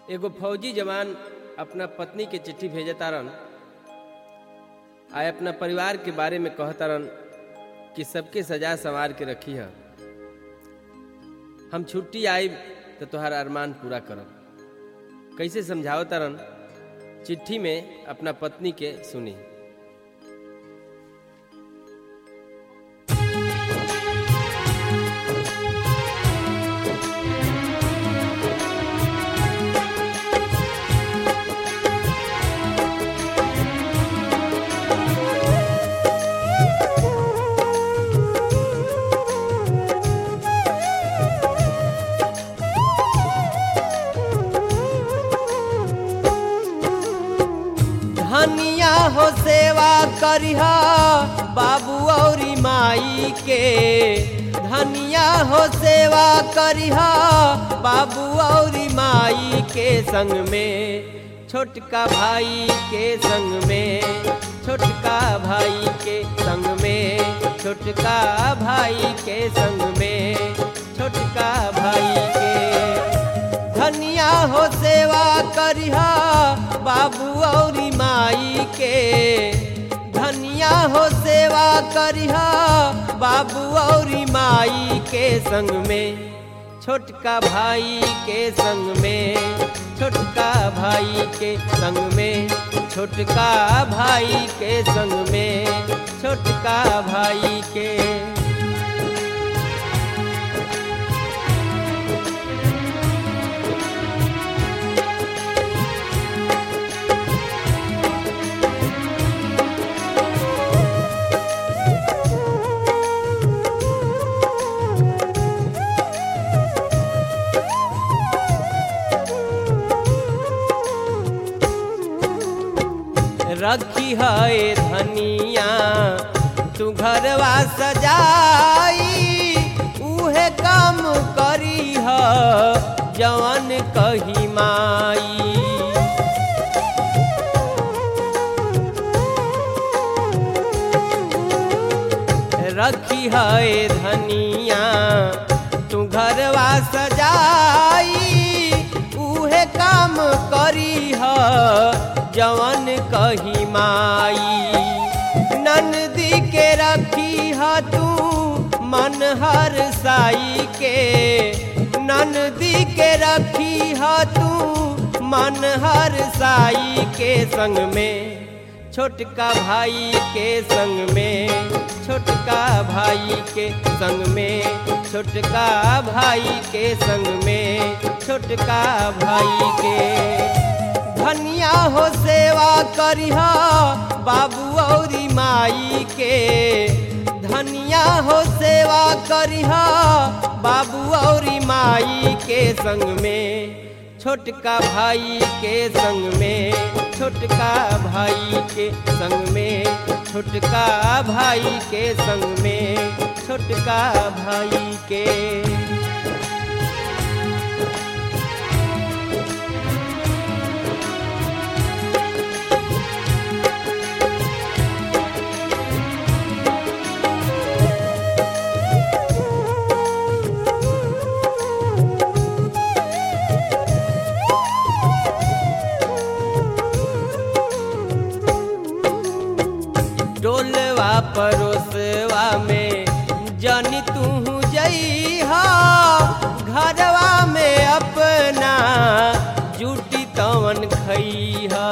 एगो फौजी जवान अपना पत्नी के चिट्ठी भेजे तारन आ अपना परिवार के बारे में कहतारन कि सबके सजा संवार के रखी है हम छुट्टी आई तो तोहार अरमान पूरा करब कैसे समझाओ तारन चिट्ठी में अपना पत्नी के सुनी धनिया हो सेवा करिहा बाबू औरी माई के धनिया हो सेवा करिहा बाबू औरी माई के संग में छोटका भाई के संग में छोटका भाई के संग में छोटका भाई के संग में छोटका भाई के धनिया हो सेवा करिहा बाबू औरी माई के धनिया हो सेवा करिहा बाबू औरी माई के संग में छोटका भाई के संग में छोटका भाई के संग में छोटका भाई के संग में छोटका भाई के रखी है धनिया तू घरवा सजाई उहे काम करी है जवन कही माई रखी है धनिया तू घरवा सजाई उहे काम करी है जवन कही माई नंदी के रखी है तू मन हर साई के नंदी के रखी है तू मन हर साई के संग में छोटका भाई के संग में छोटका भाई के संग में छोटका भाई के संग में छोटका भाई के धनिया हो सेवा करिहा बाबू औरी माई के धनिया हो सेवा करिहा बाबू औरी माई के संग में छोटका भाई के संग में छोटका भाई के संग में छोटका भाई के संग में छोटका भाई के डोलवा परोसवा में जनी तू जइहा घरवा में अपना जूटी तवन खइहा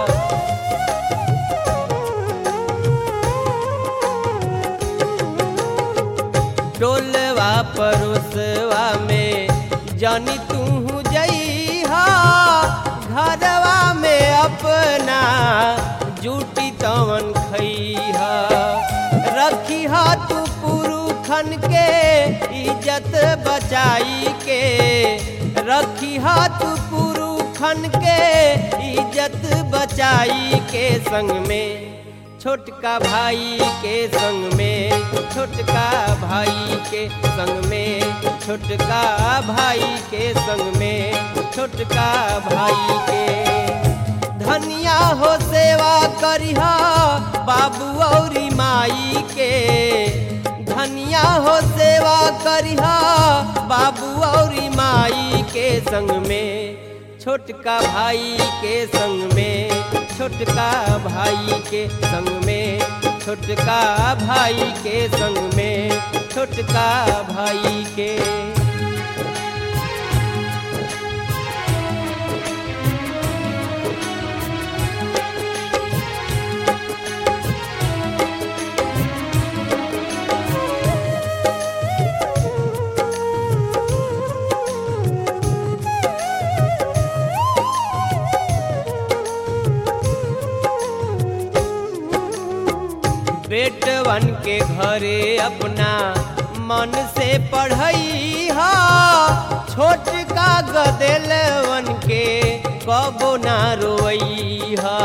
डोलवा परोसवा में जनी तू जइहा घरवा में अपना जूटी तवन खइहा रखी तू पुरुखन के इज्जत बचाई के रखी तू पुरुखन के इज्जत बचाई के संग में छोटका भाई के संग में छोटका भाई के संग में छोटका भाई के संग में छोटका भाई के धनिया हो सेवा करिहा बाबू औरी माई के धनिया हो सेवा करिहा बाबू औरी माई के संग में छोटका भाई के संग में छोटका भाई के संग में छोटका भाई के संग में छोटका भाई के बेटवन के घरे अपना मन से पढ़ई हा छोट का गदेलवन के कबो ना रोई हा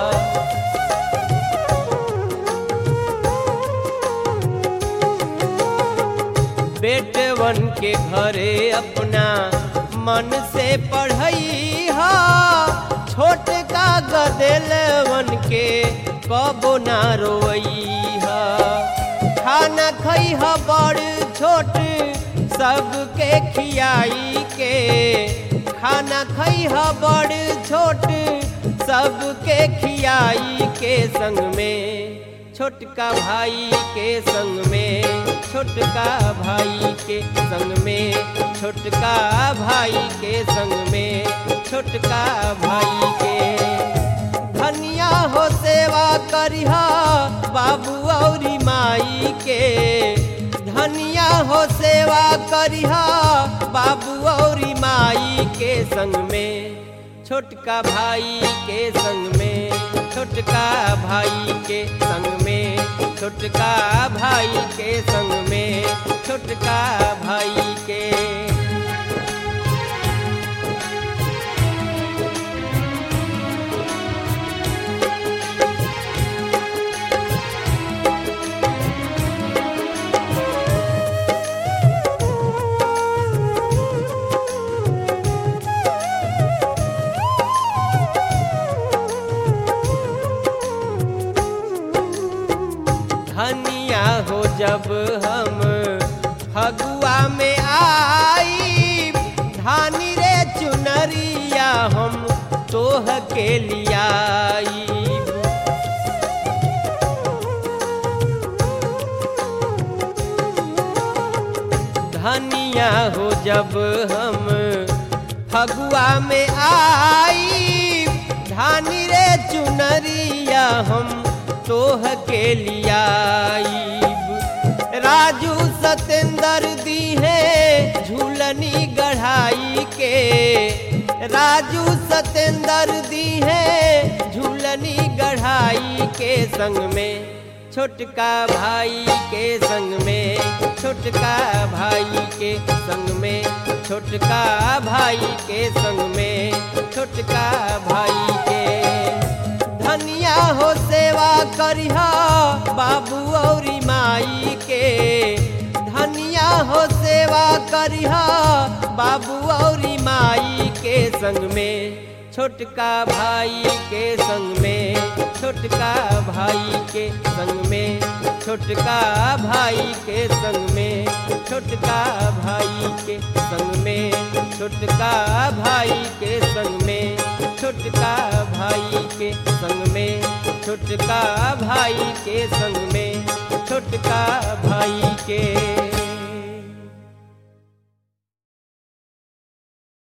बेटवन के घरे अपना मन से पढ़ई हा छोट का गदेलवन के कबो ना रोई हा खाना खई हा बड़ छोट सबके खियाई के खाना खई हा बड़ छोट सबके खियाई के संग में छोटका भाई के संग में छोटका भाई के संग में छोटका भाई के संग में छोटका भाई के धनिया हो सेवा करिहा बाबू औरी माई के धनिया हो सेवा करिहा बाबू औरी माई के संग में छोटका भाई के संग में छोटका भाई के संग में छोटका भाई के संग में छोटका भाई के धनिया हो जब हम फगुआ में आई धानी रे चुनरिया हम तोह के लियाई धनिया हो जब हम फगुआ में आई धानी रे चुनरिया हम तोह के लियाई राजू सतेंद्र दी है झूलनी गढ़ाई के राजू सतेंद्र दी है झूलनी गढ़ाई के संग में छोटका भाई के संग में छोटका भाई के संग में छोटका भाई के संग में छोटका भाई के धनिया हो सेवा करिहा बाबू औरी माई के धनिया हो सेवा करिहा बाबू औरी माई के संग में छोटका भाई के संग में छोटका भाई के संग में छोटका भाई के संग में छोटका भाई के संग में छोटका भाई के संग में छोटका भाई के संग में छोटका भाई के संग में छोटका भाई के